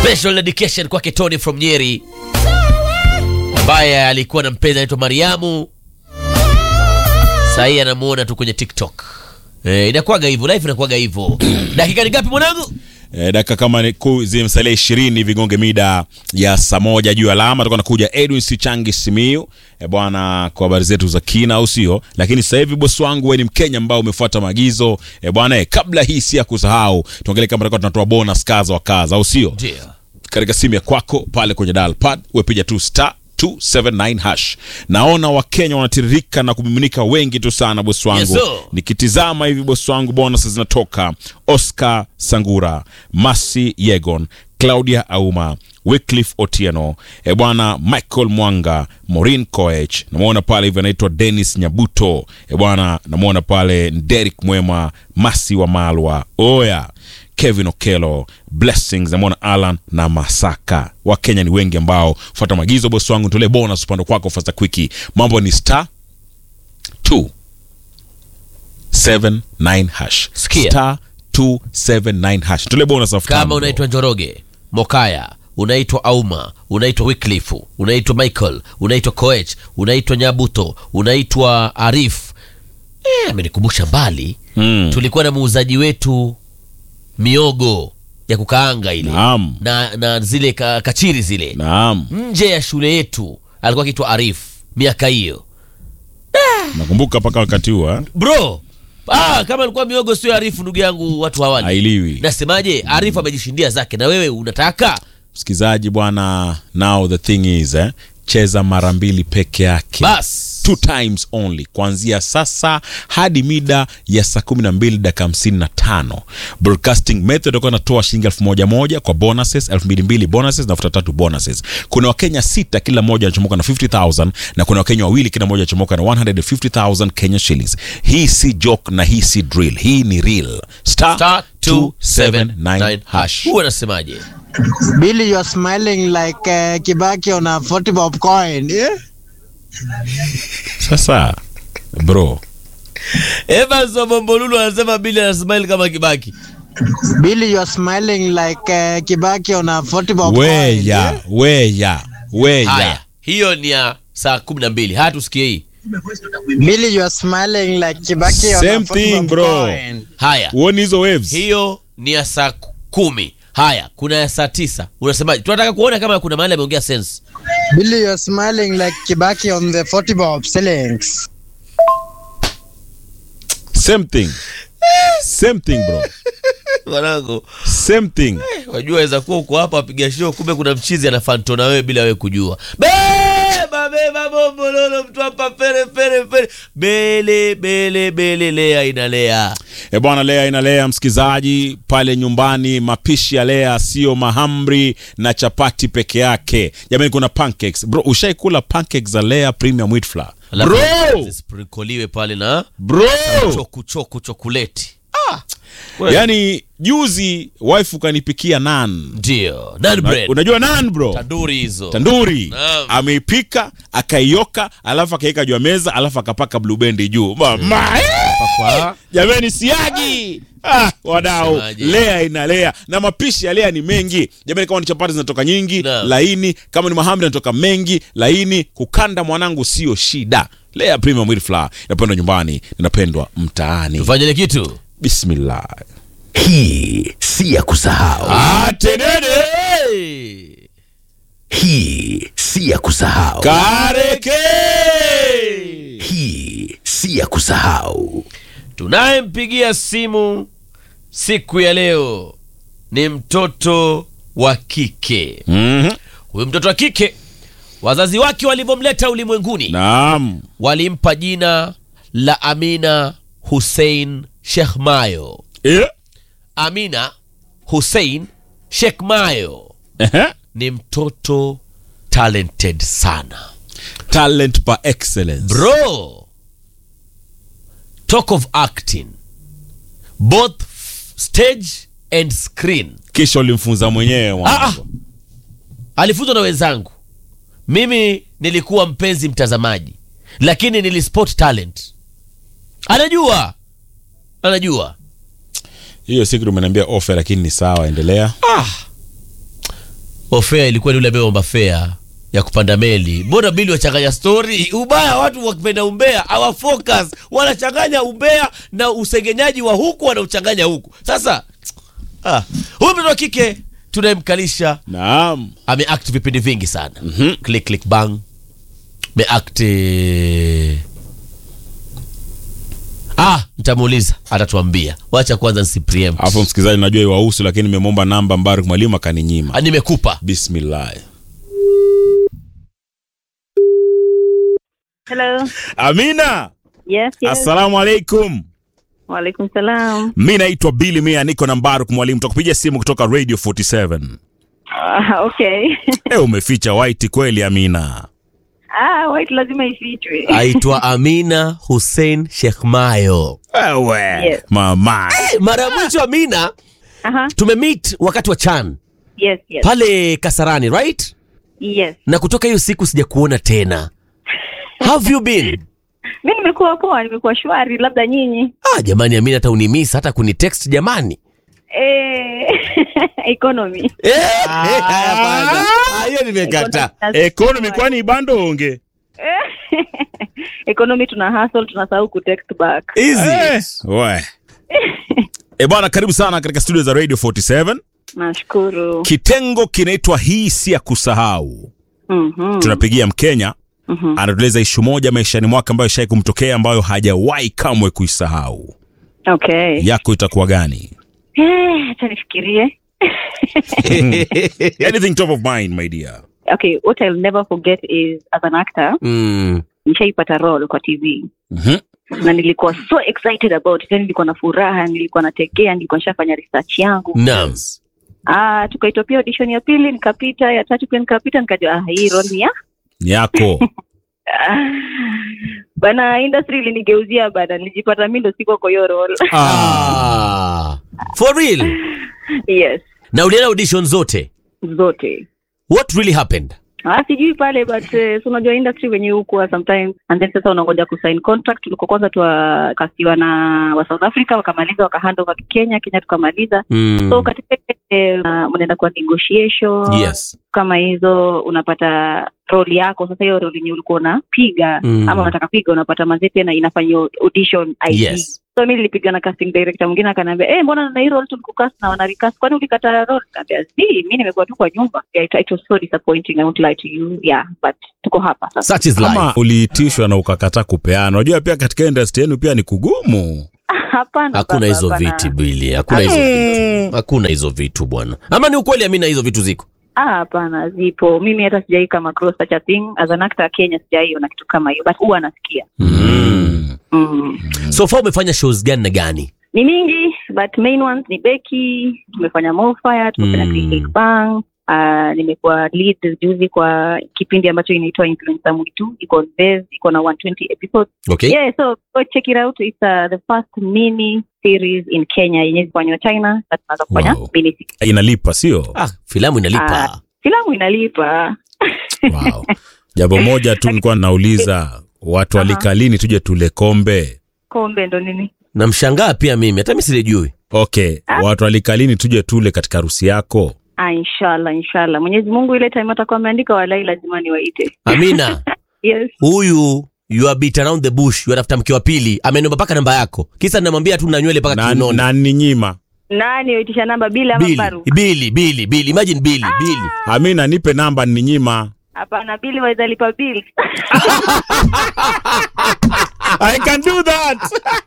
Special dedication kwake Tony from Nyeri ambaye alikuwa na mpenzi anaitwa Mariamu, sahii anamuona tu kwenye TikTok. Eh, inakuwaga hivyo, life inakuwaga hivyo. Dakika ni ngapi mwanangu? E, dakika kama ni ku- zimsalia ishirini vigonge mida ya saa moja juu ya alama tutakuwa nakuja Edwin Sichangi Simiu e, bwana kwa habari zetu za kina au sio? Lakini sasa hivi bosi wangu wewe ni Mkenya ambao umefuata maagizo e, bwana e, kabla hii si ya kusahau tuangalie kama tutakuwa tunatoa bonus kaza wa kaza au sio? Ndio. katika simu ya kwako pale kwenye dial pad wepiga tu star 279 hash. Naona Wakenya wanatiririka na kumiminika wengi tu sana bosi wangu. Yes, sir. Nikitizama hivi bosi wangu, bonus zinatoka Oscar Sangura, Masi Yegon, Claudia Auma, Wycliffe Otieno, e bwana Michael Mwanga, Maureen Koech, namwona pale hivi anaitwa Dennis Nyabuto, e bwana namwona pale Derek Mwema, Masi wa Malwa, oya Kevin Okelo, Blessings, namwona Alan na Masaka. Wakenya ni wengi ambao fuata maagizo bosi wangu, tolee bonus upande kwako fasta kwiki. Mambo ni star 2 79 hash. Sikia. Star 279 hash. Tule bonus elfu tano, Kama bro. unaitwa Njoroge, Mokaya, unaitwa Auma, unaitwa Wycliffe, unaitwa Michael, unaitwa Koech, unaitwa Nyabuto, unaitwa Arif. Eh, amenikumbusha mbali. Mm. Tulikuwa na muuzaji wetu miogo ya kukaanga ile Naam. na, na zile ka, kachiri zile Naam. nje ya shule yetu alikuwa akiitwa Arif miaka hiyo Nakumbuka mpaka wakati huo eh? bro. Ah, kama alikuwa miogo sio Arifu, ndugu yangu, watu hawali. Hailiwi. Nasemaje, Arifu amejishindia zake, na wewe unataka Msikizaji bwana, now the thing is eh, cheza mara mbili peke yake. bas two times only kuanzia sasa hadi mida ya saa kumi na mbili dakika hamsini na tano broadcasting method itakuwa inatoa shilingi elfu moja moja kwa bonuses elfu mbili mbili bonuses na elfu tatu bonuses kuna wakenya sita kila mmoja anachomoka na 50000 na kuna wakenya wawili kila mmoja anachomoka na 150000 kenya shillings hii si joke na hii si drill hii ni real star, star 279 279 hash hash. Huwa nasemaje? Billy, you're smiling like uh, Kibaki on a 40 bob coin. Yeah? sasa bro Evans wa Bombolulu anasema Billy ana smile kama Kibaki. Billy, you're smiling like uh, Kibaki on a 40 bob coin. weya Yeah? weya weya Haya, hiyo ni ya saa kumi na mbili. Haya, tusikie hii. Billy, you're smiling like Kibaki on a Same 40 thing, bob bro. coin. Haya, uoni hizo waves hiyo ni ya saa ku- kumi. Haya, kuna ya saa tisa. Unasemaje? Tunataka kuona kama kuna mahali ameongea sense. Billy, you're smiling like Kibaki on the 40 bob ceilings. same thing same thing bro Mwanangu, same thing wajua waweza kuwa uko hapa wapiga show, kumbe kuna mchizi anafanto na wewe bila wewe kujua. Beba beba bombololo, mtu hapa pere pere pere, bele bele bele, lea inalea. e bwana lea inalea msikizaji pale nyumbani mapishi ya lea sio mahamri na chapati peke yake jamani kuna pancakes bro ushaikula pancakes za lea premium wheat flour Alafu bro zisprinkoliwe pale na bro choku choku chokoleti. yani juzi wife ukanipikia nan Ndio, naan bread. unajua nan bro Tanduri hizo. tanduri Naam. ameipika akaioka alafu akaweka juu ya meza alafu akapaka blue band juu mama Kwa jamani siagi ah, wadau Semaje? lea inalea na mapishi ya lea ni mengi jamani kama ni chapati zinatoka nyingi Naam. laini kama ni mahamri yanatoka mengi laini kukanda mwanangu sio shida lea premium wheat flour inapendwa nyumbani inapendwa mtaani tufanye ile kitu. bismillah Hii si ya kusahau. atenene Hey! Hii si ya kusahau. kareke Hii si ya kusahau. Tunayempigia simu siku ya leo ni mtoto wa kike. Mhm. Huyu mtoto wa kike, wazazi wake walivyomleta ulimwenguni naam walimpa jina la Amina Hussein Sheikh Mayo. Eh, Amina Hussein Sheikh Mayo ehe. ni mtoto talented sana talent par excellence bro. Talk of acting both f- stage and screen. kisha ulimfunza mwenyewe Ah, mwanangu. alifunzwa na wenzangu. Mimi nilikuwa mpenzi mtazamaji, lakini nilispot talent. Anajua, anajua. hiyo siku umeniambia ofe lakini ni sawa endelea ofea ilikuwa ni ule ameomba fea ya kupanda meli mbona bili wachanganya stori ubaya watu wakipenda umbea awa focus wanachanganya umbea na usengenyaji wa huku wanauchanganya huku sasa ah, huyu mtoto wa kike tunayemkalisha naam ameact vipindi vingi sana mm-hmm. click click bang ameact eh, ah nitamuuliza atatuambia wacha kwanza nsipreempt. alafu msikilizaji najua iwahusu lakini nimemwomba namba mbaruk mwalimu akaninyima Ah, nimekupa bismillah Hello. amina Yes, yes. assalamu alaikum Walaikum salam. mi naitwa bili mia niko na mbaruk mwalimu takupigia simu kutoka radio 47 Ah, okay. e umeficha white kweli amina ah, white lazima ifichwe. aitwa amina hussein sheikh mayo ewe Yes. mama mara ya mwisho amina Aha. tumemit wakati wa chan Yes, yes. pale kasarani right Yes. na kutoka hiyo siku sijakuona tena have you been Mi nimekuwa poa, nimekuwa shwari, labda nyinyi. ah, jamani amina hata unimiss hata kunitext jamani Eh, economy. Eh, eh, hapana. Ah, hiyo nimekata ekonomi kwani ibandonge economy tuna hustle, tunasahau ku text back. easy we e bwana karibu sana katika studio za radio 47 Nashukuru. kitengo kinaitwa hii si ya kusahau Mhm. tunapigia mkenya Mhm. anatueleza ishu moja maishani mwake ambayo ishai kumtokea ambayo hajawahi kamwe kuisahau Okay. yako itakuwa gani Eh, acha nifikirie. anything top of mind my dear Okay, what I'll never forget is as an actor, mm. nishaipata role kwa TV. Mhm. na nilikuwa so excited about it. Yani nilikuwa na furaha nilikuwa natekea nilikuwa nishafanya research yangu naam ah tukaitwa pia audition ya pili nikapita ya tatu pia nikapita nikajua ah, hii role ni ya ni yako ah, bana industry ilinigeuzia bana nilijipata mi ndo siko kwa hiyo role ah. for real yes na ulienda audition zote zote what really happened Ah, sijui pale but uh, so unajua industry wenye hukuwa sometimes and then sasa unangoja kusign contract tulikuwa kwanza tuwakasiwa na wa south africa wakamaliza wakahand over kenya kenya tukamaliza mm. so katika eh, uh, mnaenda kwa negotiation yes kama hizo unapata roli yako sasa hiyo roli yenye ulikuwa unapiga Mm. ama unataka piga unapata mazee tena inafanya audition ID. yes so mi nilipiga na casting director mwingine akaniambia eh mbona na hii role tulikukast na wanaricast kwani ulikata role kaambia si mi nimekuwa tu kwa nyumba yeah, it, it was so disappointing i won't lie to you yeah but tuko hapa sasa such is life kama uliitishwa na ukakataa kupeana unajua pia katika industry yenu pia ni kugumu hapana hakuna baba, hizo hapana. viti bili hakuna hizo vitu hakuna hizo vitu bwana ama ni ukweli amina hizo vitu ziko ah hapana zipo mimi hata sijai kama cross such a thing as an actor Kenya sijaiona kitu kama hiyo but huwa nasikia mm. mm. so far umefanya shows gani na gani ni mingi but main ones ni Becky tumefanya Morfire tumefanya Mm. mm. Click Bang Uh, nimekuwa lead juzi kwa kipindi ambacho inaitwa influencer mwitu iko on Viz, iko na 120 episodes okay yeah so go check it out it's uh, the first mini series in Kenya yenye kufanywa China na tunaanza kufanya Wow. mini series. inalipa sio ah, filamu inalipa filamu inalipa wow. jambo moja tu nilikuwa nauliza watu Aha. walika lini tuje tule kombe kombe ndo nini namshangaa pia mimi hata mi silijui okay Ah. watu walika lini tuje tule katika harusi yako ah, inshallah inshallah Mwenyezi Mungu ile time atakuwa ameandika walai lazima niwaite amina yes huyu you are beat around the bush yuatafuta mke wa pili ameniomba mpaka namba yako kisa namwambia tu na nywele mpaka na, kiunoni na ni nyima nani waitisha namba bila ama bili baru bili bili bili imagine bili bili amina nipe namba ni nyima hapana bili waweza lipa bill I can do that.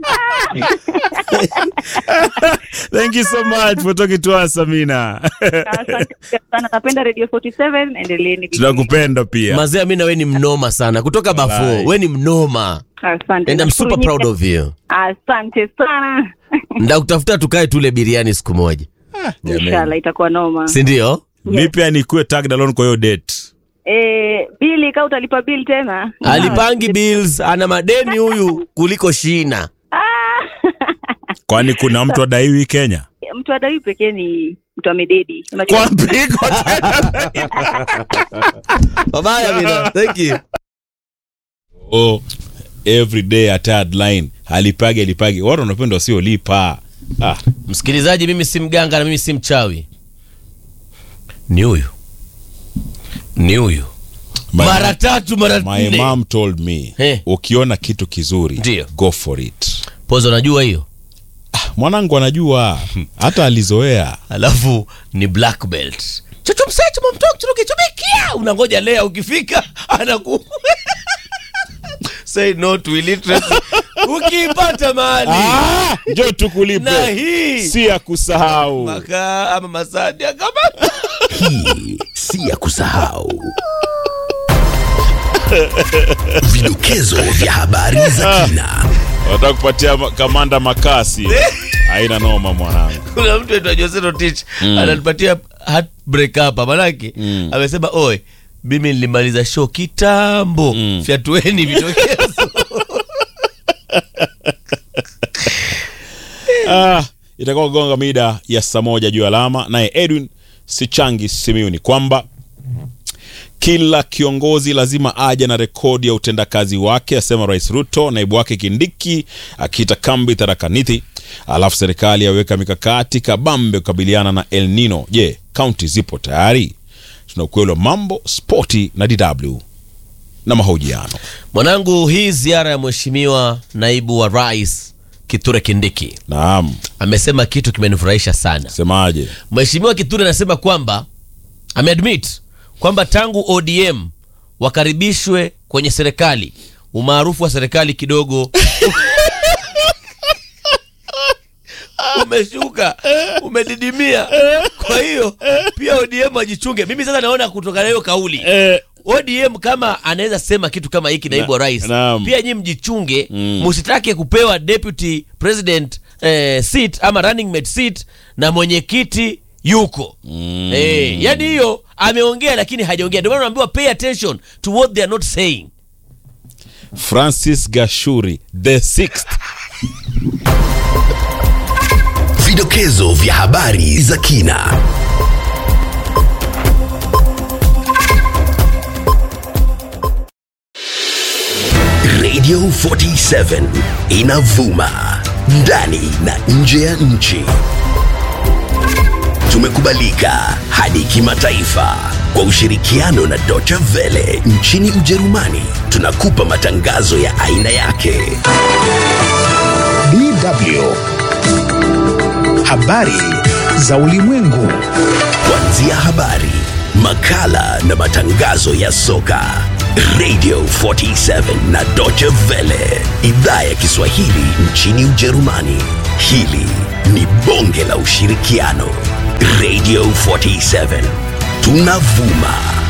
Thank you so much for talking to us, Amina. asante sana napenda radio 47 endeleeni Tunakupenda pia. mazee amina we ni mnoma sana kutoka bafo Walai. we ni mnoma asante and I'm Nashukuru super proud nyinyi. of you asante sana ndakutafuta tukae tule biriani siku moja inshallah itakuwa noma sindio Mi pia nikuwe tagged along kwa hiyo date. eh bili ka utalipa bill tena alipangi bills ana madeni huyu kuliko shina Ah. Kwani kuna mtu adaiwi Kenya? mtu adai pekee ni mtu amededi Unajua- Kwa mpigo tena. babaya amina thank you Oh, every day a third line. Alipage alipage. Watu wanapenda wasiolipa. Ah, msikilizaji mimi si mganga na mimi si mchawi ni huyu ni huyu My- mara tatu mara My nne mom told me Eh. ukiona kitu kizuri Ndiyo. go for it. pozo najua hiyo Mwanangu anajua hata alizoea. alafu ni black belt chochomsechomomtokchurukichumikia unangoja lea ukifika anaku say no to illiteracy ukiipata mahali Ah, njoo na tukulipe, hii si ya kusahau. makaa ama masadi kama Hii si ya kusahau. Vidokezo vya habari za kina. Nataka kupatia ma- kamanda makasi, haina noma mwanangu. kuna mtu aitwa Jose Rotich ananipatia heartbreak hapa manake amesema oe mimi nilimaliza show kitambo fyatueni vidokezo Ah, itakuwa gonga mida ya saa moja juu ya alama. Naye Edwin Sichangi Simiu ni kwamba kila kiongozi lazima aje na rekodi ya utendakazi wake, asema Rais Ruto. Naibu wake Kindiki akiita kambi tarakanithi. Alafu serikali yaweka mikakati kabambe kukabiliana na El Nino. Je, kaunti zipo tayari? Tuna ukweli wa mambo, spoti na DW na mahojiano. mwanangu hii ziara ya mheshimiwa naibu wa rais kithure kindiki Naam, amesema kitu kimenifurahisha sana semaje? mheshimiwa kithure anasema kwamba ameadmit kwamba tangu odm wakaribishwe kwenye serikali umaarufu wa serikali kidogo umeshuka umedidimia kwa hiyo pia odm ajichunge mimi sasa naona kutoka na hiyo kauli odm kama anaweza sema kitu kama hiki naibu wa rais naam. pia nyi mjichunge musitake kupewa deputy president eh, seat ama running mate seat na mwenyekiti yuko mm. eh, yani hiyo ameongea lakini hajaongea ndio maana naambiwa pay attention to what they are not saying Francis Gashuri the sixth Vidokezo vya habari za kina. Radio 47 inavuma ndani na nje ya nchi. Tumekubalika hadi kimataifa kwa ushirikiano na Deutsche Welle nchini Ujerumani. Tunakupa matangazo ya aina yake. DW. Habari za ulimwengu. Kuanzia habari, makala na matangazo ya soka. Radio 47 na Deutsche Welle, idhaa ya Kiswahili nchini Ujerumani. Hili ni bonge la ushirikiano. Radio 47 tunavuma